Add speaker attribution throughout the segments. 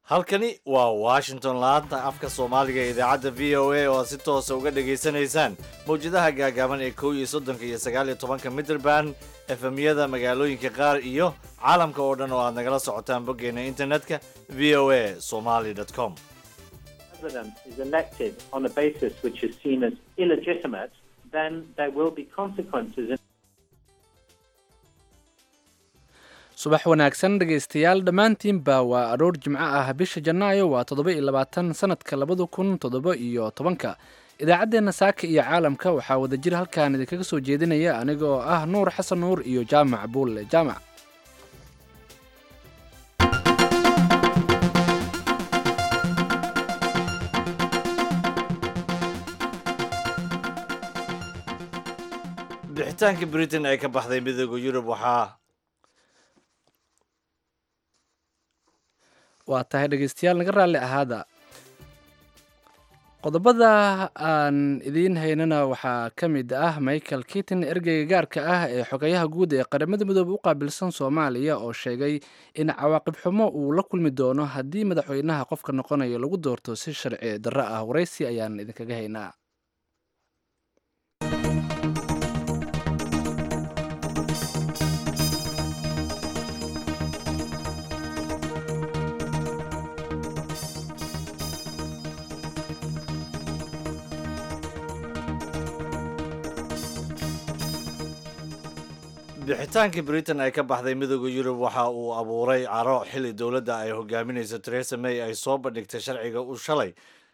Speaker 1: halkani waa washington laanta afka soomaaliga ee idaacadda v o a oo aad si toosa uga dhagaysanaysaan mawjadaha gaagaaban ee kow iyo soddonka iyo sagaal iyo tobanka mitrband efemyada magaalooyinka qaar iyo caalamka oo dhan oo aad nagala socotaan boggeena internetka v o a somaly com
Speaker 2: president is elected on a basis which is seen as illegitimate, then there will be consequences. In-
Speaker 3: subax wanaagsan dhegaystayaal dhammaantiinba waa aroor jimco ah bisha janaayo waa toddoba iyo labaatan sanadka labada kun toddoba iyo tobanka idaacaddeenna saaka iyo caalamka waxaa wadajir halkaan idinkaga soo jeedinaya aniga oo ah nuur xasan nuur iyo jaamac buulle jaamac
Speaker 1: bixitaanka britain ee ka baxday midooda yurub waxaa
Speaker 3: waa tahay dhegaystayaal naga raalli ahaada qodobada aan idiin haynana waxaa ka mid ah michael kitin ergeyga gaarka ah ee xogayaha guud ee qaramada midoobe u qaabilsan soomaaliya oo sheegay in cawaaqib xumo uu la kulmi doono haddii madaxweynaha qofka noqonayo lagu doorto si sharci darro ah waraysi ayaan idinkaga haynaa
Speaker 1: bixitaanka britain ay ka baxday midooda yurub waxa uu abuuray caro xilli dowladda ay hogaaminayso theresa may ay soo bandhigtay sharciga u shalay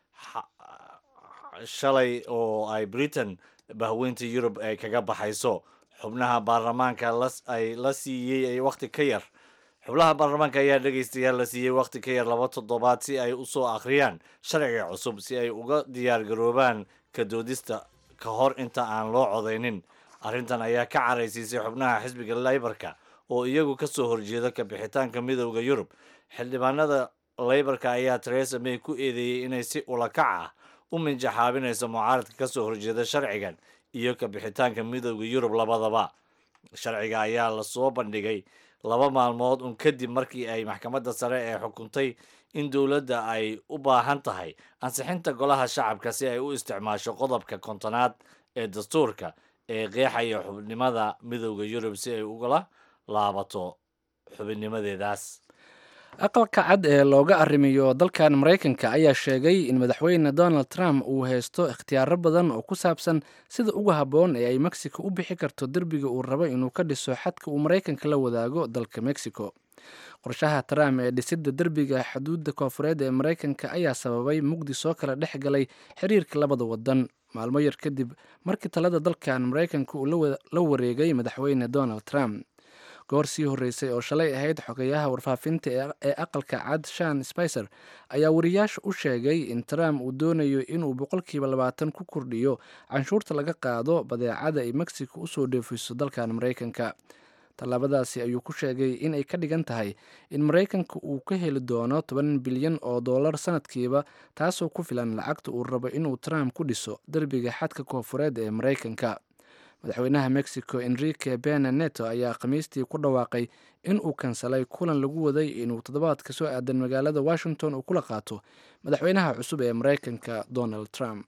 Speaker 1: shalay oo ay britain bahweynta yurub ay kaga baxayso xubnaha baarlamaanka ay la siiyey wakhti ka yar xubnaha baarlamaanka ayaa dhegaystayaal la siiyey wakhti ka yar laba toddobaad si ay u soo akhriyaan sharciga cusub si ay uga diyaar garoobaan ka doodista ka hor inta aan loo codaynin arrintan ayaa ka caraysiisay xubnaha xisbiga leybarka oo iyagu ka soo horjeeda ka bixitaanka midowda yurub xildhibaanada leybarka ayaa theresa may ku eedeeyey inay si ulakac ah u minjaxaabinayso mucaaradka ka soo horjeeda sharcigan iyo ka bixitaanka midowda yurub labadaba sharciga ayaa lasoo bandhigay laba maalmood un kadib markii ay maxkamadda sare ee xukuntay in dowladda ay u baahan tahay ansixinta golaha shacabka si ay u isticmaasho qodobka kontonaad ee dastuurka ee qeexaya xubnimada midowda yurub si ay ugala laabato xubinnimadeedaas
Speaker 3: aqalka cad ee looga arrimiyo dalkan maraykanka ayaa sheegay in madaxweyne donald trump uu haysto ikhtiyaaro badan oo ku saabsan sida ugu habboon ee ay mexico u bixi karto derbiga uu rabo inuu ka dhiso xadka uu maraykanka la wadaago dalka mexico qorshaha trump ee dhisidda derbiga xuduudda koofureed ee maraykanka ayaa sababay mugdi soo kala dhex galay xiriirka labada wadan maalmo yar kadib markii talada dalkan maraykanka uu la wareegay madaxweyne donald trump goor sii horreysay oo shalay ahayd xogayaha warfaafinta ee aqalka cad shan spicer ayaa wariyaasha u sheegay in trump uu doonayo inuu boqolkiiba labaatan ku kordhiyo canshuurta laga qaado badeecada ay mexico usoo dheefiso dalkan maraykanka tallaabadaasi ayuu ku sheegay in ay ka dhigan tahay in maraykanka uu ka heli doono toban bilyan oo dollar sanadkiiba taasoo ku filan lacagta uu rabo inuu trump ku dhiso derbiga xadka koofureed ee maraykanka madaxweynaha mexico enrique bena neto ayaa khamiistii ku dhawaaqay in uu kansalay kulan lagu waday inuu toddobaadka soo aadan magaalada washington uu kula qaato madaxweynaha cusub ee maraykanka donald trump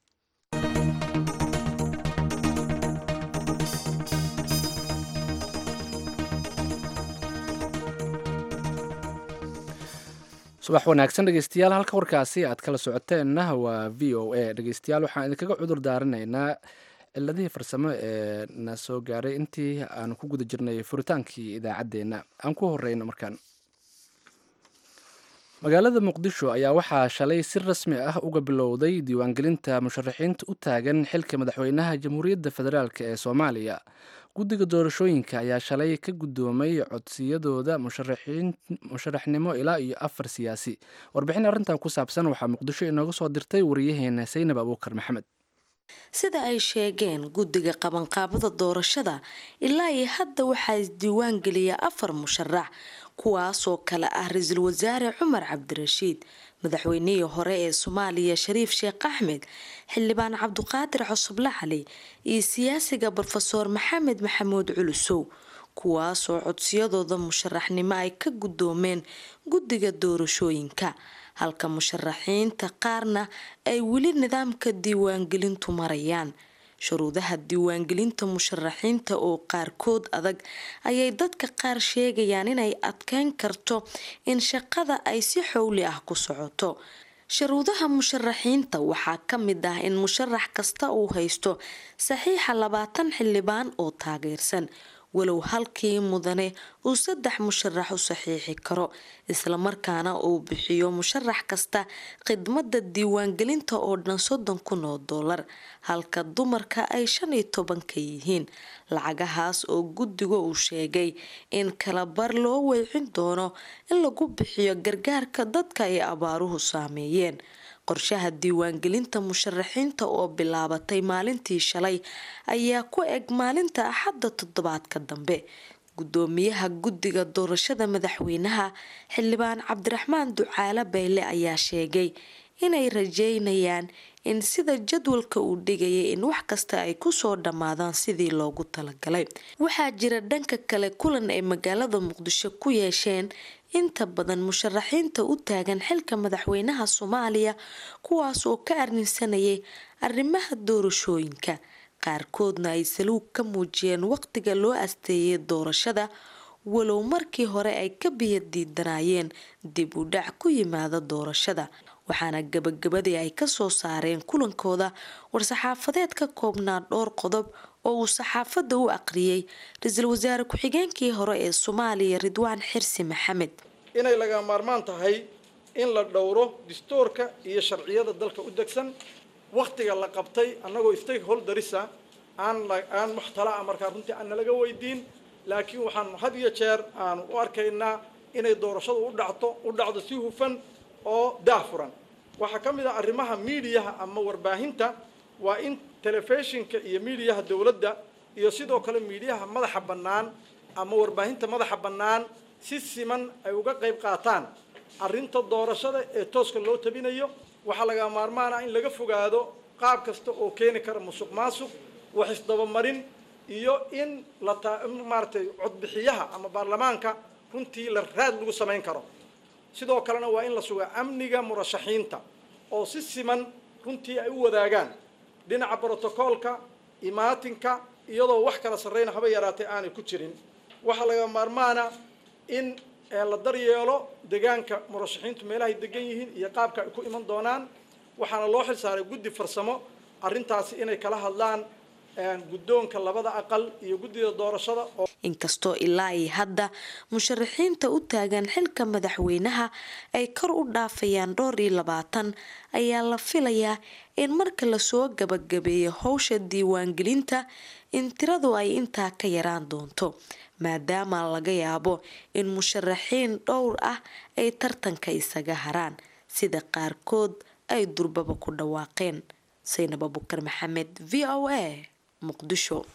Speaker 3: subax wanaagsan dhegeystayaal halka warkaasi aad kala socoteenna waa v o a dhegeystayaal waxaan idinkaga cudur daaranaynaa ciladihii farsamo ee na soo gaaray intii aan ku guda jirnay furitaankii idaacaddeenna aan ku horeyno markaan magaalada muqdisho ayaa waxaa shalay si rasmi ah uga bilowday diiwaangelinta musharaxiinta u taagan xilka madaxweynaha jamhuuriyadda federaalk ee soomaaliya guddiga doorashooyinka ayaa shalay ka guddoomay codsiyadooda musharaxnimo ilaa iyo afar siyaasi warbixin arrintan ku saabsan waxaa muqdisho inooga soo dirtay wariyaheena saynab abuukar maxamed
Speaker 4: sida ay sheegeen guddiga qabanqaabada doorashada ilaa iyo hadda waxaa isdiiwaan geliya afar musharax kuwaasoo kale ah ra-iisul wasaare cumar cabdirashiid madaxweynihii hore ee soomaaliya shariif sheekh axmed xildhibaan cabduqaadir cosoble cali iyo siyaasiga brofesoor maxamed maxamuud culusow kuwaasoo codsiyadooda musharaxnimo ay ka guddoomeen guddiga doorashooyinka halka musharaxiinta qaarna ay weli nidaamka diiwaangelintu marayaan shuruudaha diiwaangelinta musharaxiinta oo qaarkood adag ayay dadka qaar sheegayaan inay adkeyn karto in shaqada ay si xowli ah ku socoto shuruudaha musharaxiinta waxaa ka mid ah in musharax kasta uu haysto saxiixa labaatan xildhibaan oo taageersan walow halkii mudane uu saddex musharax u saxiixi karo islamarkaana uu bixiyo musharax kasta khidmada diiwaangelinta oo dhan soddon kun oo doolar halka dumarka ay shan iyo toban ka yihiin lacagahaas oo guddiga uu sheegay in kala bar loo weecin doono in lagu bixiyo gargaarka dadka ay abaaruhu saameeyeen qorshaha diiwaangelinta musharaxiinta oo bilaabatay maalintii shalay ayaa ku eg maalinta axadda toddobaadka dambe gudoomiyaha guddiga doorashada madaxweynaha xildhibaan cabdiraxmaan ducaale bayle ayaa sheegay inay rajeynayaan in sida jadwalka uu dhigayay in wax kasta ay kusoo dhammaadaan sidii loogu talagalay waxaa jira dhanka kale kulan ay magaalada muqdisho ku yeesheen inta badan musharaxiinta u taagan xilka madaxweynaha soomaaliya kuwaas oo ka arrinsanayay arrimaha doorashooyinka qaarkoodna ay saluug ka muujiyeen waqtiga loo asteeyay doorashada walow markii hore ay ka biyo diidanaayeen dib u dhac ku yimaada doorashada waxaana gabagabadii ay kasoo saareen kulankooda war-saxaafadeed ka koobnaa dhowr qodob oo uu saxaafadda u aqriyay ra-iisul wasaare ku-xigeenkii hore ee soomaaliya ridwaan xirsi maxamed
Speaker 5: inay laga maarmaan tahay in la dhowro dastuurka iyo sharciyada dalka u degsan wakhtiga la qabtay annagoo stakeholderisa aan aan wax tala ah markaa runtii aan nalaga weydiin laakiin waxaan had iyo jeer aan u arkaynaa inay doorashadu u dhacto u dhacdo si hufan oo daafuran waxaa ka mid ah arrimaha miidiyaha ama warbaahinta waa in telefishinka iyo miidiyaha dowladda iyo sidoo kale miidiyaha madaxa bannaan ama warbaahinta madaxa bannaan si siman ay uga qayb qaataan arrinta doorashada ee tooska loo tabinayo waxaa laga maarmaana in laga fogaado qaab kasta oo keeni kara musuq maasuq wax isdabamarin iyo in la maaragtay codbixiyaha ama baarlamaanka runtii la raad lagu samayn karo sidoo kalena waa in la sugaa amniga murashaxiinta oo si siman runtii ay u wadaagaan dhinaca brotocoolka imaatinka iyadoo wax kala sarreyna haba yaraatay aanay ku jirin waxaa laga maarmaana in la daryeelo deegaanka murashaxiintu meelahay degan yihiin iyo qaabka ay ku iman doonaan waxaana loo xil saaray guddi farsamo arrintaasi inay kala hadlaan guddoonka labada aqal iyo guddida doorashada oo
Speaker 4: inkastoo ilaa iyo hadda musharaxiinta u taagan xilka madaxweynaha ay kor u dhaafayaan dhowr iyo labaatan ayaa la filayaa in marka lasoo gabagabeeyo howsha diiwaangelinta in tiradu ay intaa ka yaraan doonto maadaama laga yaabo in musharaxiin dhowr ah ay tartanka isaga haraan sida qaarkood ay durbaba ku dhawaaqeen saynab abukar maxamed v o a muqdisho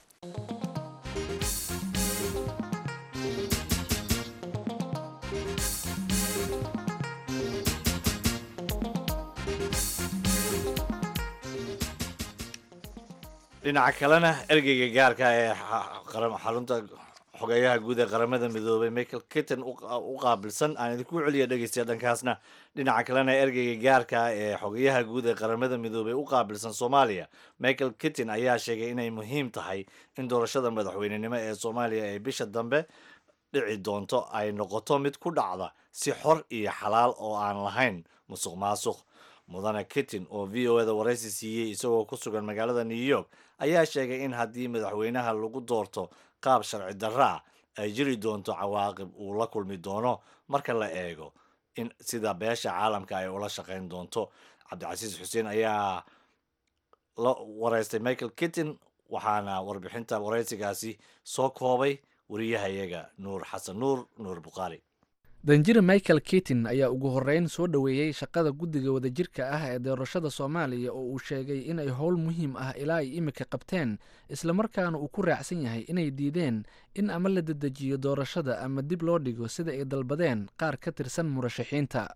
Speaker 1: dhinaca kalena ergeyga gaarka ee xarunta xogeeyaha guud ee qaramada midoobay michael kitten u qaabilsan aan idinku celiya dhegeystayaa dhankaasna dhinaca kalena ergeyga gaarka ee xogeeyaha guud ee qaramada midoobay u qaabilsan soomaaliya michael kitten ayaa sheegay inay muhiim tahay in doorashada madaxweynenimo ee soomaaliya ee bisha dambe dhici doonto ay noqoto mid ku dhacda si xor iyo xalaal oo aan lahayn musuq maasuq mudane kittin oo v o eda waraysi siiyey isagoo ku sugan magaalada new york ayaa sheegay in haddii madaxweynaha lagu doorto qaab sharci darra ah ay jiri doonto cawaaqib uu la kulmi doono marka la eego in sida beesha caalamka ay ula shaqayn doonto cabdicasiis xuseen ayaa la waraystay michael kittin waxaana warbixinta waraysigaasi soo koobay wariyahayaga nuur xasan nuur nuur bukhaari
Speaker 3: danjire michael kitin ayaa ugu horeyn soo dhoweeyey shaqada guddiga wadajirka ah ee doorashada soomaaliya oo uu sheegay inay howl muhiim ah ilaa ay imika qabteen islamarkaana uu ku raacsan yahay inay diideen in ama la dedejiyo doorashada ama dib loo dhigo sida ay dalbadeen qaar ka tirsan murashaxiinta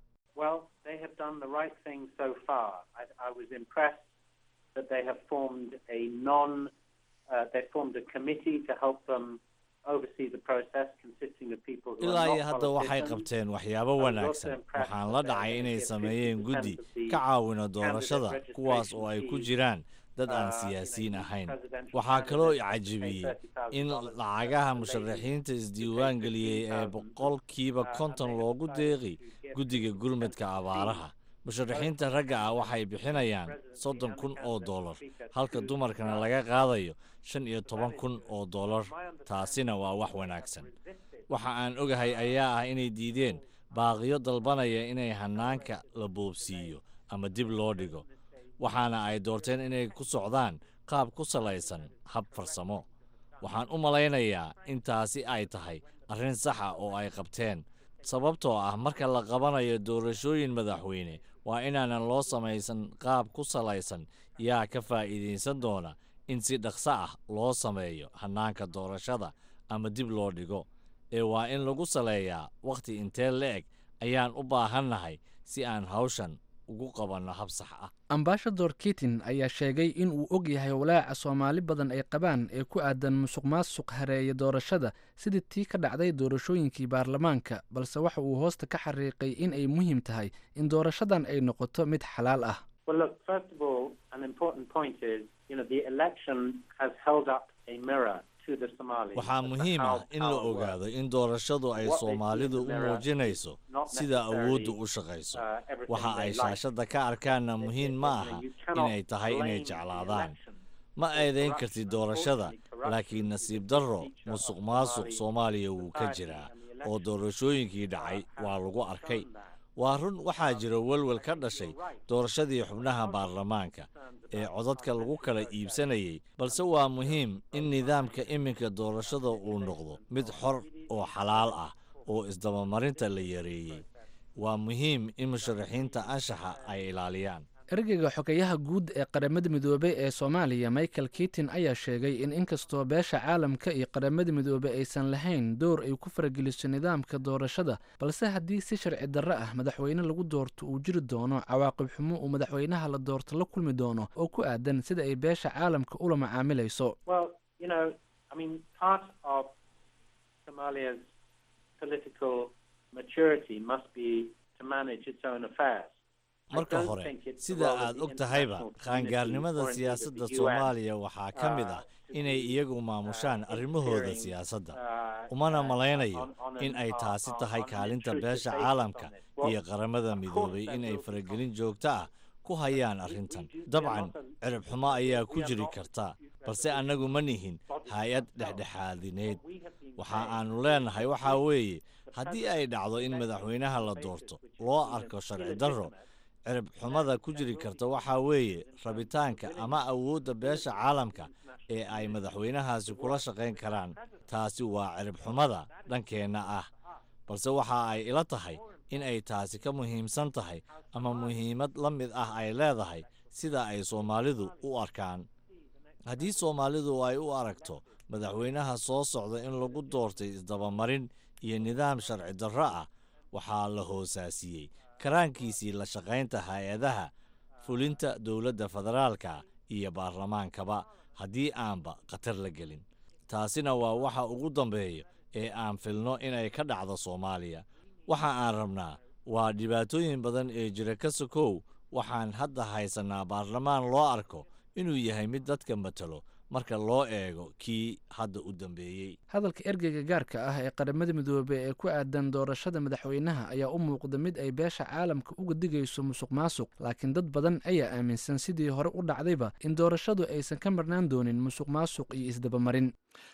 Speaker 2: oversee the process, consisting of people who
Speaker 1: ilaa
Speaker 2: are
Speaker 1: iyo
Speaker 2: not
Speaker 1: hadda waxay
Speaker 2: politicians.
Speaker 1: qabteen waxyaabo wanaagsan waxaan la dhacay inay sameeyeen guddi ka caawina doorashada kuwaas oo ay ku jiraan dad aan siyaasiyiin ahayn waxaa kaloo i cajabiyey in lacagaha musharaxiinta isdiiwaan geliyey ee boqolkiiba konton loogu deeqi guddiga gurmadka abaaraha musharaxiinta ragga ah waxay bixinayaan soddon kun oo dollar halka dumarkana laga qaadayo shan iyo toban kun oo dollar taasina waa wax wanaagsan waxa aan ogahay ayaa ah inay diideen baaqiyo dalbanaya inay hanaanka la boobsiiyo ama dib loo dhigo waxaana ay doorteen inay ku socdaan qaab ku salaysan hab farsamo waxaan u malaynayaa in taasi ay tahay arrin saxa oo ay qabteen sababtoo ah marka la qabanayo doorashooyin madaxweyne waa inaanan loo samaysan qaab ku salaysan yaa ka faa'iidaysan doona in si dhaqso ah loo sameeyo hannaanka doorashada ama dib loo dhigo ee waa in lagu saleeyaa wakhti intee la-eg ayaan u baahannahay si aan hawshan ugu qabanno hab sax ah
Speaker 3: ambaashador kitin ayaa sheegay in uu og yahay walaaca soomaali badan ay qabaan ee ku aadan musuq maasuq hareeya doorashada sidii tii ka dhacday doorashooyinkii baarlamaanka balse waxa uu hoosta ka xariiqay in ay muhiim tahay in doorashadan ay noqoto mid xalaal ah
Speaker 2: Well, look, first of all, an important point is, you know, the election has held up a mirror to the Somalis.
Speaker 1: waxaa
Speaker 2: as to
Speaker 1: muhiim
Speaker 2: how
Speaker 1: ah in la
Speaker 2: power
Speaker 1: ogaado
Speaker 2: works.
Speaker 1: in doorashadu ay
Speaker 2: What they see in
Speaker 1: soomaalidu
Speaker 2: the
Speaker 1: u
Speaker 2: mirror
Speaker 1: muujinayso
Speaker 2: is not
Speaker 1: sida awooddu
Speaker 2: necessarily,
Speaker 1: u shaqayso
Speaker 2: uh, everything
Speaker 1: waxa
Speaker 2: they
Speaker 1: ay
Speaker 2: like.
Speaker 1: shaashadda ka arkaanna muhiim ma aha
Speaker 2: You cannot
Speaker 1: inay tahay inay
Speaker 2: blame the
Speaker 1: jeclaadaan
Speaker 2: election
Speaker 1: ma
Speaker 2: for
Speaker 1: eedayn
Speaker 2: corruption.
Speaker 1: kartid doorashada
Speaker 2: Unfortunately,
Speaker 1: laakiin
Speaker 2: corruption
Speaker 1: nasiib
Speaker 2: is
Speaker 1: darro
Speaker 2: a feature of
Speaker 1: musuq maasuq
Speaker 2: Somali
Speaker 1: soomaaliya wuu ka
Speaker 2: society
Speaker 1: jiraa
Speaker 2: and the
Speaker 1: oo
Speaker 2: elections,
Speaker 1: doorashooyinkii
Speaker 2: uh,
Speaker 1: dhacay
Speaker 2: have
Speaker 1: waa lagu arkay
Speaker 2: shown that.
Speaker 1: waa run waxaa jira welwel ka dhashay doorashadii xubnaha baarlamaanka ee codadka lagu kala iibsanayay balse waa muhiim in nidaamka iminka doorashada uu noqdo mid xor oo xalaal ah oo isdabamarinta la yareeyey waa muhiim in musharaxiinta anshaxa ay ilaaliyaan
Speaker 3: ergeyga xogeyaha guud ee qaramada midoobey ee soomaaliya michael kitin ayaa sheegay in inkastoo beesha caalamka iyo qaramada midoobey aysan lahayn door ay ku farageliso nidaamka doorashada balse haddii si sharci darro ah madaxweyne lagu doorto uu jiri doono cawaaqib xumo uu madaxweynaha la doorto la kulmi doono oo ku aadan sida ay beesha caalamka ula macaamilayso
Speaker 2: Well, you know, I mean, part of Somalia's political maturity must be to manage its own affairs. I
Speaker 1: marka
Speaker 2: don't
Speaker 1: hore
Speaker 2: think it's the
Speaker 1: sida
Speaker 2: role of
Speaker 1: aad
Speaker 2: the
Speaker 1: og tahayba
Speaker 2: international community
Speaker 1: qaangaarnimada
Speaker 2: or indeed of
Speaker 1: siyaasadda
Speaker 2: the UN,
Speaker 1: soomaaliya waxaa ka mid ah
Speaker 2: uh, to
Speaker 1: inay
Speaker 2: be,
Speaker 1: iyagu maamushaan
Speaker 2: uh,
Speaker 1: arrimahooda
Speaker 2: interfering,
Speaker 1: siyaasadda
Speaker 2: uh,
Speaker 1: umana
Speaker 2: uh,
Speaker 1: malaynayo
Speaker 2: on- on an-
Speaker 1: in ay
Speaker 2: on-
Speaker 1: taasi
Speaker 2: on-
Speaker 1: tahay
Speaker 2: on an
Speaker 1: kaalinta
Speaker 2: intrusive
Speaker 1: beesha
Speaker 2: basis
Speaker 1: caalamka
Speaker 2: on this. Well,
Speaker 1: iyo qaramada
Speaker 2: of course
Speaker 1: midoobay
Speaker 2: there
Speaker 1: in ay
Speaker 2: will be
Speaker 1: faragelin joogto ah ku hayaan arrintan dabcan cirib xumo ayaa ku jiri karta balse annagu ma nihin hay-ad dhexdhexaadineed waxa aanu leenahay waxaa weeye haddii ay dhacdo in madaxweynaha la doorto loo arko sharci darro cirib xumada ku jiri karta waxaa weeye rabitaanka ama awoodda beesha caalamka ee ay madaxweynahaasi kula shaqayn karaan taasi waa cirib xumada dhankeenna ah balse waxa ay ila tahay in ay taasi ka muhiimsan tahay ama muhiimad la mid ah ay leedahay sida ay soomaalidu u arkaan haddii soomaalidu ay u aragto madaxweynaha soo socda in lagu doortay isdabamarin iyo nidaam sharci darro ah waxaa la hoosaasiyey karaankiisii la shaqaynta hay-adaha fulinta dowladda federaalka iyo baarlamaankaba haddii aanba khatar la gelin taasina waa waxa ugu dambeeya ee aan filno inay ka dhacdo soomaaliya waxa aan rabnaa waa dhibaatooyin badan ee jira ka sokow waxaan hadda haysannaa baarlamaan loo arko inuu yahay mid dadka matalo marka loo eego kii hadda u dambeeyey
Speaker 3: hadalka ergeyga gaarka ah ee qaramada midoobey ee ku aadan doorashada madaxweynaha ayaa u muuqda mid ay beesha caalamka uga digayso musuq maasuq laakiin dad badan ayaa aaminsan sidii hore u dhacdayba in doorashadu aysan ka marnaan doonin musuq maasuq iyo isdabamarin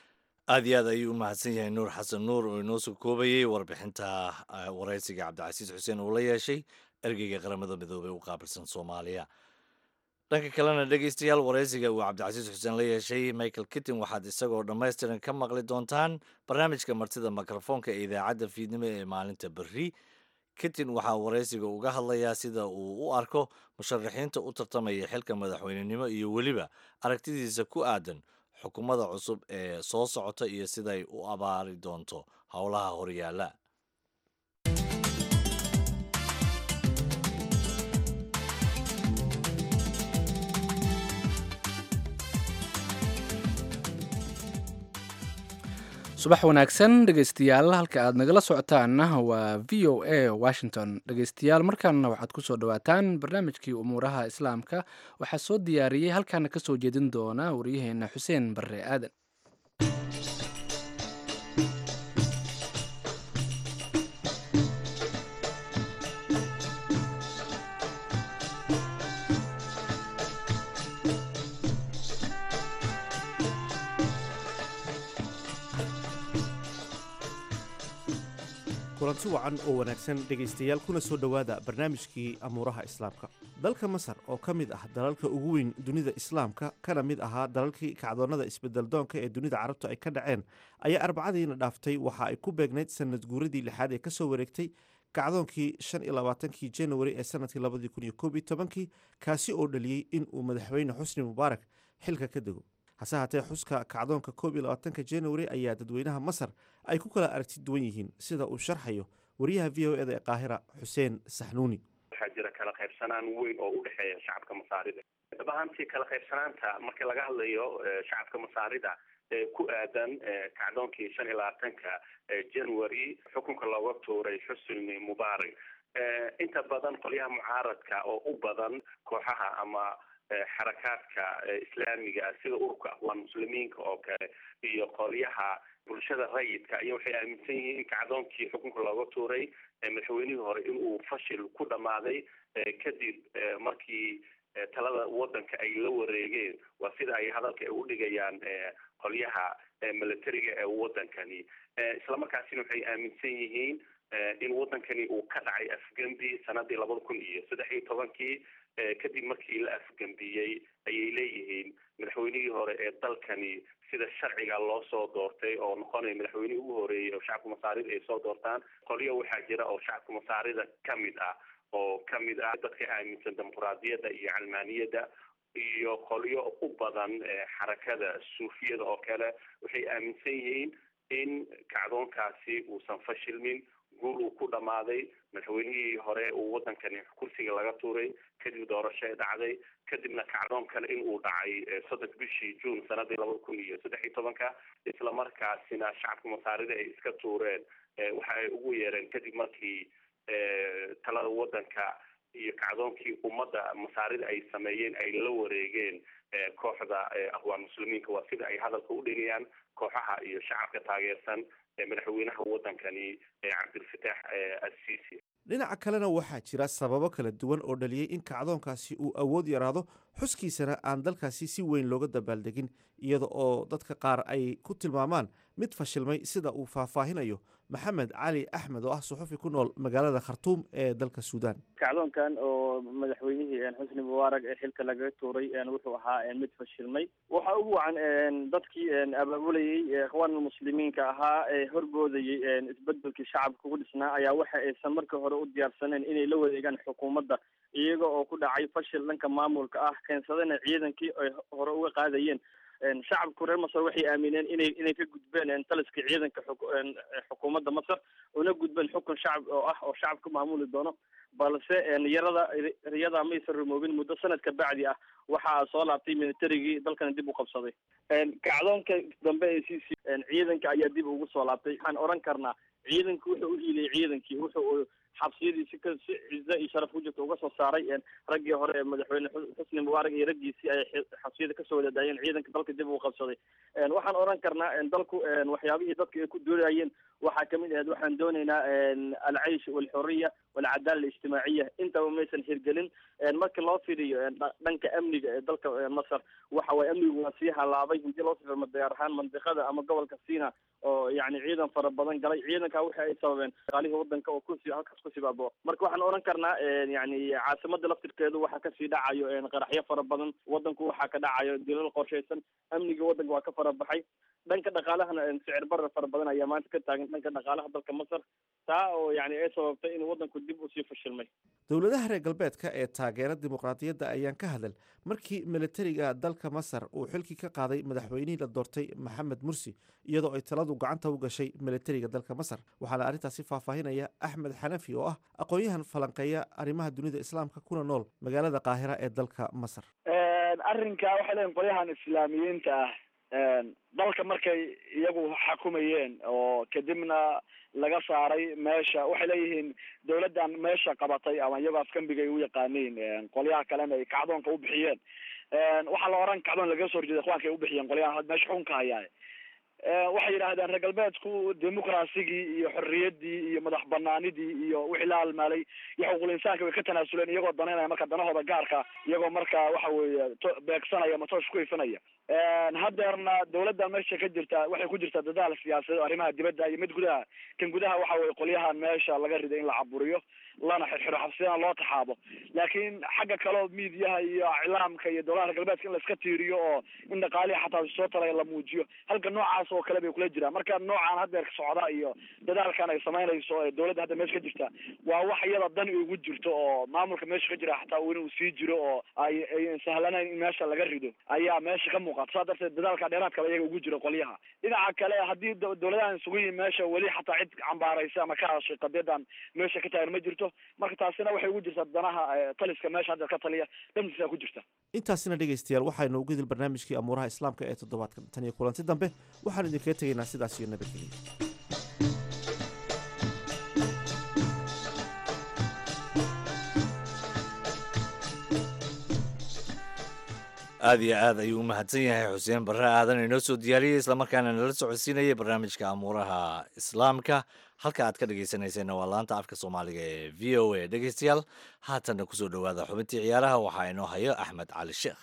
Speaker 1: aad iyo aad ayuu u mahadsan yahay nuur xasan nuur oo inoo soo koobayey warbixinta eh, waraysiga cabdicasiis xuseen uu la yeeshay ergeyga qaramada midoobey u qaabilsan soomaaliya dhanka kalena dhegeystayaal waraysiga uu cabdicasiis xuseen la yeeshay michael kittin waxaad isagoo dhammaystiran ka maqli doontaan barnaamijka martida mikrofoonka ee idaacadda fiidnimo ee maalinta berri kittin waxaa waraysiga uga hadlayaa sida uu u arko musharaxiinta u tartamaya xilka madaxweynenimo iyo weliba aragtidiisa ku aadan xukuumadda cusub ee soo socota iyo siday u abaari doonto howlaha horyaala
Speaker 3: subax wanaagsan dhegeystayaal halka aad nagala socotaanna waa v o a washington dhegeystayaal markaana waxaad kusoo dhawaataan barnaamijkii umuuraha islaamka waxaa soo diyaariyey halkaana kasoo jeedin doona waryaheena xuseen barre aadan
Speaker 6: kulanti wacan oo wanaagsan dhegaystayaal kuna soo dhowaada barnaamijkii amuuraha islaamka dalka masar oo ka mid ah dalalka ugu weyn dunida islaamka kana mid ahaa dalalkii kacdoonnada isbedeldoonka ee dunida carabtu ay ka dhaceen ayaa arbacadiina dhaaftay waxa ay ku beegnayd sanad guuradii lixaad ee kasoo wareegtay kacdoonkii shan iyo labaatankii januari ee sanadkii labadii kun iyo koob iyo tobankii kaasi oo dhaliyey in uu madaxweyne xusni mubaarak xilka ka dego hase haatee xuska kacdoonka koob iyo labaatanka januari ayaa dadweynaha masar ay ku kala aragti duwan yihiin sida uu sharxayo wariyaha v o eda ee qaahira xuseen saxnuuni
Speaker 7: waxaa jira kala qaybsanaan weyn oo u dhexeeya shacabka masaarida dhab ahaantii kala qaybsanaanta marka laga hadlayo shacabka masaarida ee ku aadan kacdoonkii shan iyo labaatanka january xukunka looga tuuray xusni mubaarak inta badan qolyaha mucaaradka oo u badan kooxaha ama xarakaadka islaamiga sida ururka aqwaan muslimiinka oo kale iyo qolyaha bulshada rayidka iyo waxay aaminsan yihiin in kacdoonkii xukunka looga tuuray madaxweynihii hore inuu fashil ku dhammaaday kadib markii talada wadanka ay la wareegeen waa sida ay hadalka ay udhigayaan qolyaha militariga ee wadankani islamarkaasina waxay aaminsan yihiin in wadankani uu ka dhacay afgembi sanadii labada kun iyo saddex iyo tobankii kadib markii la afgembiyey ayay leeyihiin madaxweynihii hore ee dalkani sida sharciga loo soo doortay oo noqonaya madaxweynihii ugu horeeyey oo shacabka masaarida ay soo doortaan qolyo waxaa jira oo shacabka masaarida kamid ah oo kamid ah dadka aaminsan dimuquraadiyadda iyo calmaaniyadda iyo qolyo u badan xarakada suufiyada oo kale waxay aaminsan yihiin in kacdoonkaasi uusan fashilmin guul uu ku dhammaaday madaxweynihii hore uu wadankani kursiga laga tuuray kadib doorasho dhacday kadibna kacdoon kale in uu dhacay soddonka bishii juun sanadii labada kun iyo saddex iyo tobanka islamarkaasina shacabka masaarida ay iska tuureen waxa ay ugu yeereen kadib markii talada wadanka iyo kacdoonkii ummadda masaarida ay sameeyeen ay la wareegeen kooxda aqwaan muslimiinka waa sida ay hadalka u dhigayaan kooxaha iyo shacabka taageersan madaxweynaha wadankani cabdilfataax assisi
Speaker 6: dhinaca kalena waxaa jira sababo kala duwan oo dhaliyey in kacdoonkaasi uu awood yaraado xuskiisana aan dalkaasi si weyn looga dabaaldegin iyada oo dadka qaar ay ku tilmaamaan mid fashilmay sida uu faahfaahinayo maxamed cali axmed oo ah suxufi ku nool magaalada khartuum ee dalka suudaan
Speaker 8: kacdoonkan oo madaxweynihii xusni mubaarak ee xilka lagaga tuuray wuxuu ahaa mid fashilmay waxa ugu wacan dadkii abaabulayey ikhwaanul muslimiinka ahaa ee horboodayey isbedelkii shacabka ugu dhisnaa ayaa waxa aysan markii hore u diyaarsaneen inay la wareegaan xukuumadda iyaga oo ku dhacay fashil dhanka maamulka ah keensadana ciidankii ay hore uga qaadayeen shacabku reer masar waxay aamineen inay inay ka gudbeen taliska ciidanka xukuumadda masar una gudbeen xukun shacab oo ah oo shacabka maamuli doono balse yarada riyada maysan rumoobin muddo sanadka bacdi ah waxaa soo laabtay militarigii dalkana dib u qabsaday kacdoonka dambe ee c c ciidanka ayaa dib ugu soo laabtay waxaan oran karnaa ciidanku wuxuu u hiiliyay ciidankii wuxuu xabsiyadiisi ka si cize iyo sharaf ku jirta uga soo saaray raggii hore ee madaxweyne xusni mubaarak iyo raggiisii ay xabsiyada kasoo wadadaayeen ciidanka dalka dib uu qabsaday waxaan oran karnaa dalku waxyaabihii dadka ay ku doonayeen waxaa kamid ahayd waxaan doonaynaa alcaysh walxuriya walcadaala alijtimaaciya intaba maysan hirgelin marka loo fiiriyo dhanka amniga ee dalka masar waxa waye amnigu waa sii halaabay hadii loo sifirmo diyaar ahaan mandiqada ama gobolka sina oo yani ciidan fara badan galay ciidanka waxa ay sababeen shaqaalihii wadanka oo kusi halkaas ku sibaabo marka waxaan oran karnaa yani caasimada laftirkeedu waxaa kasii dhacayo qaraxyo fara badan wadanku waxaa ka dhacayo dilal qorshaysan amniga wadanka waa ka fara baxay dhanka dhaqaalahana sicir barar fara badan ayaa maanta ka taagan dhanka dhaqaalaha dalka masar taa oo yani ay sababtay in wadanku dib usii fashilmay
Speaker 6: dowladaha reer galbeedka ee taageera dimuqraadiyadda ayaan ka hadal markii militariga dalka masar uu xilkii ka qaaday madaxweynihii la doortay maxamed mursi iyadoo ay taladu gacanta u gashay militariga dalka masar waxaana arrintaasi faahfaahinaya axmed xanafi oo ah aqoon-yahan falanqeeya arrimaha dunida islaamka kuna nool magaalada qaahira ee dalka masar
Speaker 9: arrinka waxay leeyiin qolyahan islaamiyiinta ah dalka markay iyagu xakumayeen oo kadibna laga saaray meesha waxay leeyihiin dawladdan meesha qabatay ama iyagoo afkambiga ay u yaqaaniin qolyaha kalena ay kacdoonka u bixiyeen waxaa la oran kacdoon lagaga soo horjeeda ikhwaanka ay u bixiyeen qolyahan meesha xukunka hayaa waxay yidhaahdeen reer galbeedku dimuqrasigii iyo xorriyaddii iyo madax banaanidii iyo wixii la halmaalay iyo xuquuqul insaanka way ka tanaasuleen iyagoo danaynaya marka danahooda gaarka iyagoo marka waxa weeye beegsanaya ama toosh ku ifinaya haddeerna dawladda meesha ka jirta waxay ku jirtaa dadaal siyaasadeed arrimaha dibadda iyo mid gudaha kan gudaha waxa weye qolyahan meesha laga riday in la caburiyo lana xirxiro xabsiyana loo taxaabo laakiin xagga kaleo miidiyaha iyo iclaamka iyo dowlaha reer galbeedka in la iska tiiriyo oo in dhaqaalihi xataa soo talaya la muujiyo halka noocaas oo kale bay kula jiraan marka noocan haddeer socda iyo dadaalkan ay samaynayso ee dawladda hadda meesha ka jirta waa wax iyada dan ugu jirto oo maamulka meesha ka jira xataa inuu sii jiro oo ay ay sahlanayn in meesha laga rido ayaa meesha ka muuqata saa darteed dadaalka dheeraadkaba iyaga ugu jiro qolyaha dhinaca kale haddii dawladahan isugu yihin meesha weli xataa cid cambaaraysa ama ka hadashay qadiyadan meesha ka taagan ma jirto marka taasina waxay ugu jirtaa danaha taliska meesha hadda ka taliya dhankiisa ku jirta
Speaker 6: intaasina dhegaystayaal waxaynu ugu dil barnaamijkii amuuraha islaamka ee toddobaadkan tan iyo kulanti dambe waxaan idinkaga tegaynaa sidaas iyo nabadgelya
Speaker 1: aada iyo aad ayuu u mahadsan yahay xuseen barre aadan inoo soo diyaariyey islamarkaana nala socodsiinayay barnaamijka amuuraha islaamka halka aad ka dhegaysanayseena waa laanta afka soomaaliga ee v o a dhegaystayaal haatanna kusoo dhowaada xubintii ciyaaraha waxaa inoo hayo axmed cali sheekh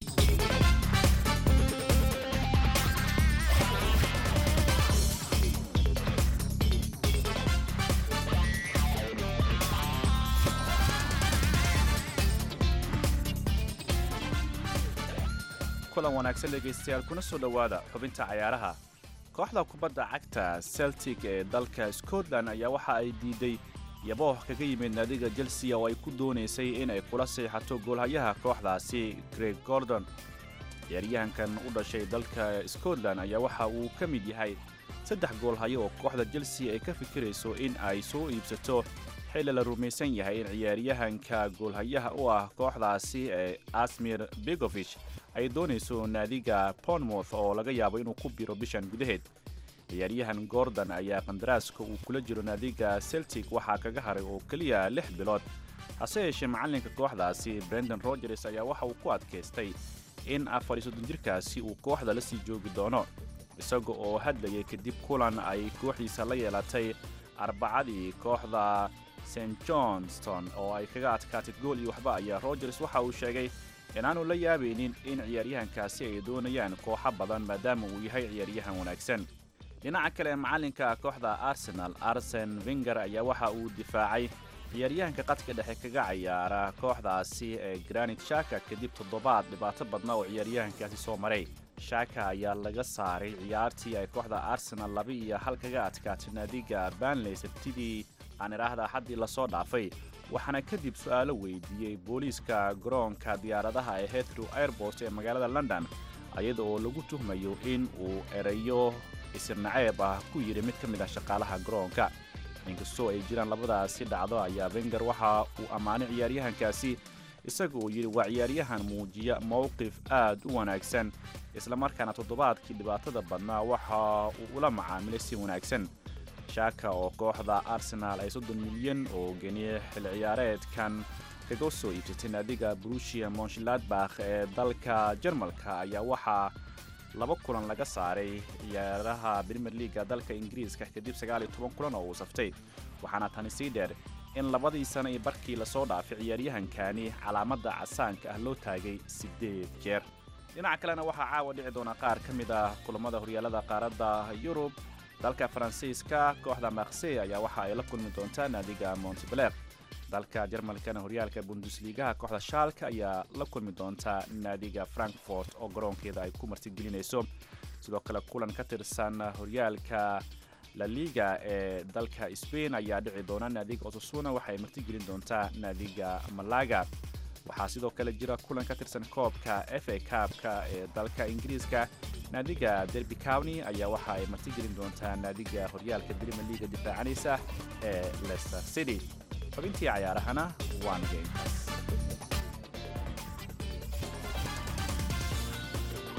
Speaker 10: kulan wanaagsan dhegaystayaal kuna soo dhowaada xubinta cayaaraha kooxda kubadda cagta celtic ee dalka scotland ayaa waxa ay diiday yabooh kaga yimid naadiga chelsea oo ay ku doonaysay in ay kula seexato goolhayaha kooxdaasi greg gordon ciyaaryahankan u dhashay dalka scotland ayaa waxa uu ka mid yahay saddex goolhayo oo kooxda chelsea ay ka fikirayso in ay soo iibsato xilli la rumaysan yahay in ciyaaryahanka goolhayaha u ah kooxdaasi ee asmir begovich ay doonayso naadiga bournemouth oo laga yaabo inuu ku biro bishan gudaheed ciyaaryahan gordon ayaa qandaraaska uu kula jiro naadiga celtic waxaa kaga haray oo keliya lix bilood hase yeeshee macallinka kooxdaasi brendan rogers ayaa waxa uu ku adkaystay in afar iyo soddon jirkaasi uu kooxda la sii joogi doono isaga oo hadlayay kadib kulan ay kooxdiisa la yeelatay arbacadii kooxda st johnston oo ay kaga adkaatay gool iyo waxba ayaa rogers waxa uu sheegay inaanu la yaabaynin in ciyaaryahankaasi ay doonayaan kooxo badan maadaama uu yahay ciyaaryahan wanaagsan dhinaca kale macallinka kooxda arsenal arsen wenger ayaa waxa uu difaacay ciyaaryahanka qadka dhexe kaga cayaara kooxdaasi ee granit shaka kadib toddobaad dhibaato badna oo ciyaaryahankaasi soo maray shaka ayaa laga saaray ciyaartii ay kooxda arsenal laba iyo hal kaga adkaatay naadiga banley sabtidii aan idhaahda xaddii lasoo dhaafay waxaana kadib su'aalo weydiiyey booliiska garoonka diyaaradaha ee heathrow airport ee magaalada london iyada oo lagu tuhmayo in uu erayo isirnaceeb ah ku yidhi mid ka mid ah shaqaalaha garoonka inkastoo ay jiraan labadaasi dhacdo ayaa wenger waxa uu ammaanay ciyaaryahankaasi isaga uu yidhi waa ciyaaryahan muujiya mowqif aad u wanaagsan islamarkaana toddobaadkii dhibaatada badnaa waxa uu ula macaamilay si wanaagsan shaka oo kooxda arsenaal ay soddon milyan oo geniye xil ciyaareedkan kaga soo iibsatay naadiga brushia monshladbakh ee dalka jarmalka ayaa waxaa laba kulan laga saaray ciyaaraha brimer leaga dalka ingiriiska kadib sagaal iyo toban kulan oo uu saftay waxaana tani sii dheer in labadii sana iyo barkii lasoo dhaafay ciyaaryahankani calaamadda casaanka ah loo taagay siddeed jeer dhinaca kalena waxaa caawa dhici doona qaar ka mid ah kulammada horyaalada qaaradda yurub dalka faransiiska kooxda maksey ayaa waxa ay la kulmi doontaa naadiga montebler dalka jarmalkana horyaalka bundesligaha kooxda shaalka ayaa la kulmi doontaa naadiga frankfort oo garoonkeeda ay ku martigelinayso sidoo kale kulan ka tirsan horyaalka la liga ee dalka spain ayaa dhici doona naadiga osasuna waxaay martigelin doontaa naadiga malaga waxaa sidoo kale jira kulan ka tirsan koobka f a kaabka ee dalka ingiriiska naadiga derby county ayaa waxa ay martigelin doontaa naadiga horyaalka brimier liga difaacanaysa ee leicester city xubintii cayaarahana waa naga intaas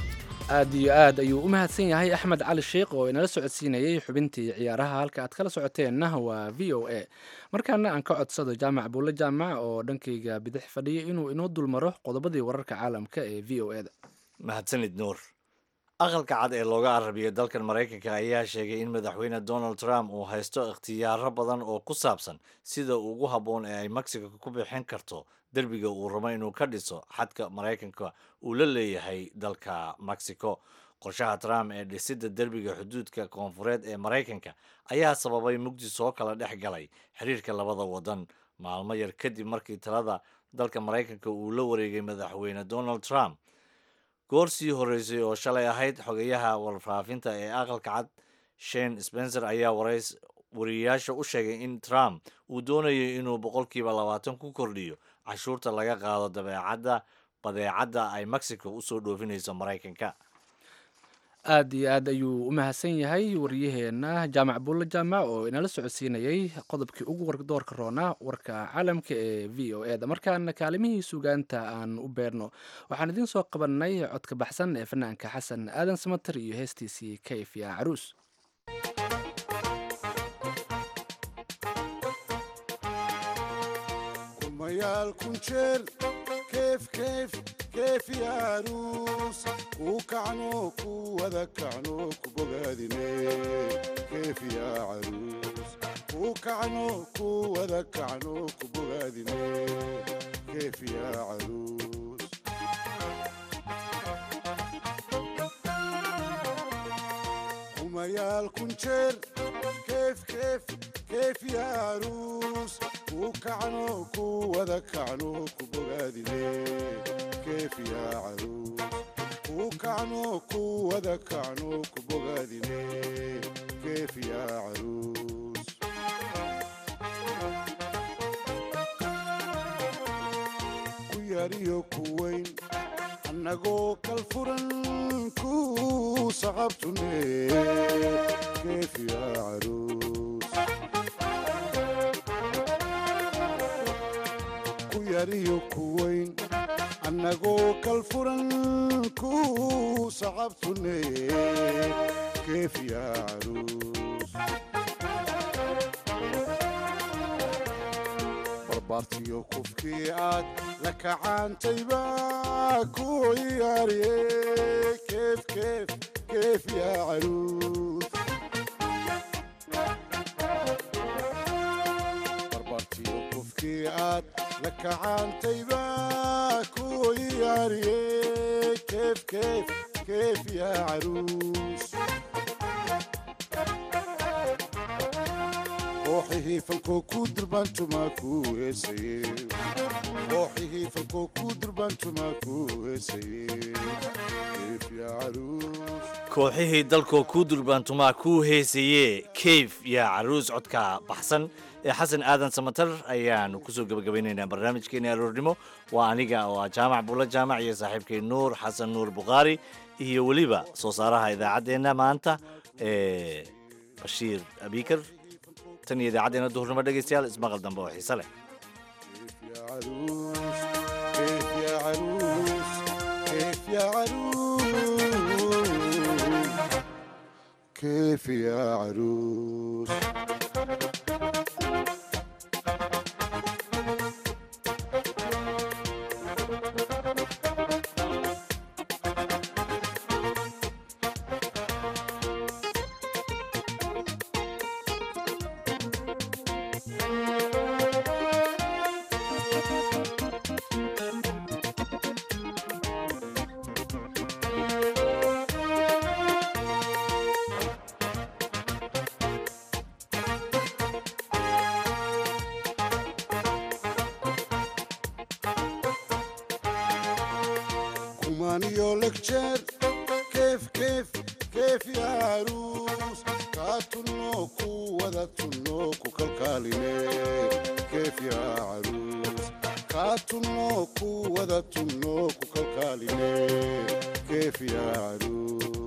Speaker 3: aad iyo aad ayuu u mahadsan yahay axmed cali sheikh oo inala socodsiinayay xubintii ciyaaraha halka aad kala socoteenna waa v o a markaana aan ka codsado jaamac buulle jaamac oo dhankayga bidix fadhiya inuu inoo dulmaro qodobadii wararka caalamka ee v o eda
Speaker 1: mahadsanid nuur aqalka cad ee looga arabiyo dalkan maraykanka ayaa sheegay in madaxweyne donald trump uu haysto ikhtiyaaro badan oo ku saabsan sida ugu habboon ee ay mexico ku bixin karto derbiga uu rabo inuu ka dhiso xadka maraykanka uu la leeyahay dalka mexico qorshaha trump ee dhisidda derbiga xuduudka koonfureed ee maraykanka ayaa sababay mugdi soo kala dhex galay xiriirka labada wadan maalmo yar kadib markii talada dalka maraykanka uu la wareegay madaxweyne donald trump goor sii horreysay oo shalay ahayd xogeyaha warfaafinta ee aqalka cad shane spencer ayaa warays wariyayaasha u sheegay in trump uu doonayo inuu boqolkiiba labaatan ku kordhiyo cashuurta laga qaado dabeecadda badeecadda ay mexico usoo dhoofinayso maraykanka
Speaker 3: aad iyo aad ayuu u mahadsan yahay waryaheena jaamac buulle jaamac oo inala socodsiinayay qodobkii ugu wardoorka roonaa warka caalamka ee v o e da markaana kaalimihii sugaanta aan u beerno waxaan idiin soo qabanay codka baxsan ee fanaanka xasan aadan samater iyo heestiisii kayf ya caruus
Speaker 11: kumayaal kun jeer keef keef keef ya caruus ku kacno ku wada kacno ku bogaadine keef ya caruus ku kacno ku wada kacno ku bogaadine keef ya caruus kumayaal kun jeer keef keef keef ya caruus ku kacno ku wada kacno ku bogaadine keef ya caruus ku kacno ku wada kacno ku bogaadine keef ya caruus ku yariyo ku weyn annagoo kal furan ku saqabtune keef ya caruus ku yariyo ku weyn annagoo kal furan ku saqabtune keef ya caruus barbaartiyo kufkii aad la kacaantayba ku ciyaariye keef keef keef ya caruus barbaartiyo kufkii aad la kacaantayba ku ciyaariye keef keef keef ya caruus kooxihii falkoo ku durbaantumaa ku heesaye kooxihii falkoo ku durbaantumaa ku heesaye keef ya caruus
Speaker 1: kooxihii dalkoo kuu durbaantumaa kuu heesayee kayf yaa caruus codka baxsan ee xasan aadan samatar ayaanu kusoo gebagabaynaynaa barnaamijkeena aroornimo waa aniga oo ah jaamac buulla jaamac iyo saaxiibkay nuur xasan nuur bukhaari iyo weliba soo saaraha idaacaddeenna maanta ee bashiir abikar tan iyo idaacaddeenna duhurnimo dhegaystayaal ismaqal dambe oo xiise leh
Speaker 11: يا عروس كيف يا عروس كيف يا عروس كيف يا عروس كمانيو لكجر كيف كيف كيف يا عروس كاتنوكو ودتنوكو كالكاليني كيف يا عروس كاتنوكو ودتنوكو كالكاليني كيف يا عروس